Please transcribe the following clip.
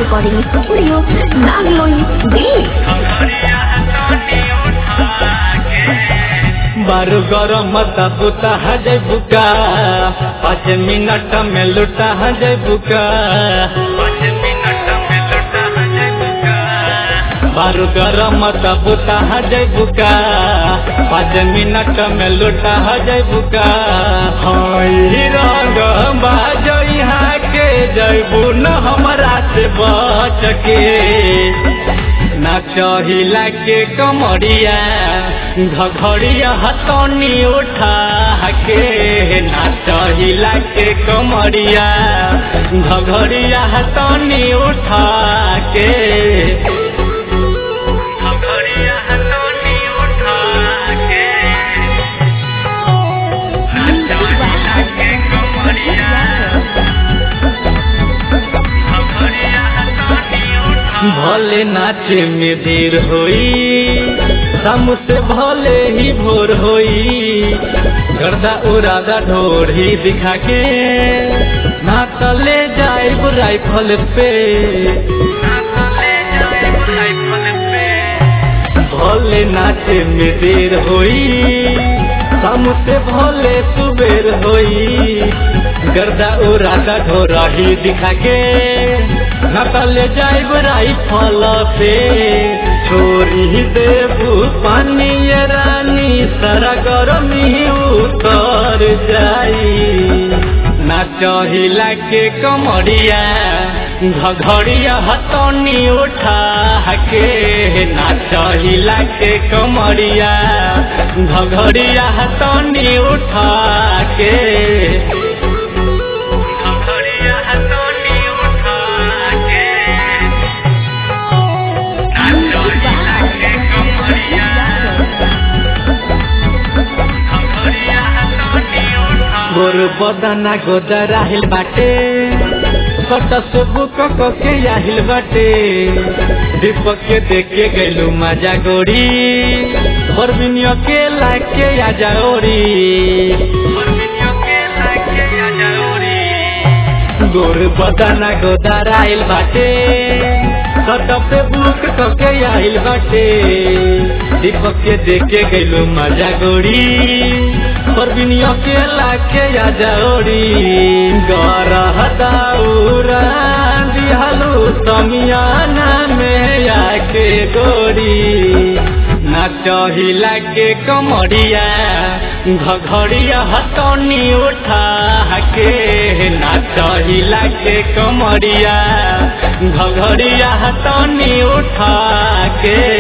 recording studio, Nagloi, Delhi. बारू गरम मत पुता हजय बुका पाँच मिनट में लुटा हजय बुका बारू गरम मत पुता हजय बुका पाँच मिनट में लुटा हजय बुका हई रंग बाजई के जैबू न हमरा से बच के नाचहिला के कमरिया घघड़िया हतनी उठा के नाचहिला के कमरिया घघड़िया हतनी उठा के घघड़िया हतनी उठा के नाचहिला के कमरिया भले नाचे में देर होई शाम से भले ही भोर होई गर्दा उरादा ढोर ही दिखा के ना तले जाए राइफल पे भले नाचे में देर होई शाम से भले सुबेर होई गर्दा उरादा ढोरा ही दिखा के नकल जाइब राइफल से छोरी देबू पानी ये रानी सारा गरमी उतर जाई नाचहिला के कमरिया घघड़िया हतनी उठा के नाचहिला के कमरिया घघड़िया हतनी उठा के घघड़िया हतनी उठा के नाचहिला के कमरिया गोर बदना गोदर आहिल बाटे कट से बुक के आहिल बाटे दीपक के देखे गैलू मजा गोरी परबिनियो के लाके आजा ओरी गोर बदना गोदर आहिल बाटे कट पे बुक के आहिल बाटे दीपक के देखे गैलू मजा गोरी परबिनियो के लाके आजा ओरी गरह दाउरा दिहलू समियाना में आके गोरी नाचहिला के कमरिया घघड़िया हतनी उठा के नाचहिला के कमरिया घघड़िया हतनी उठा के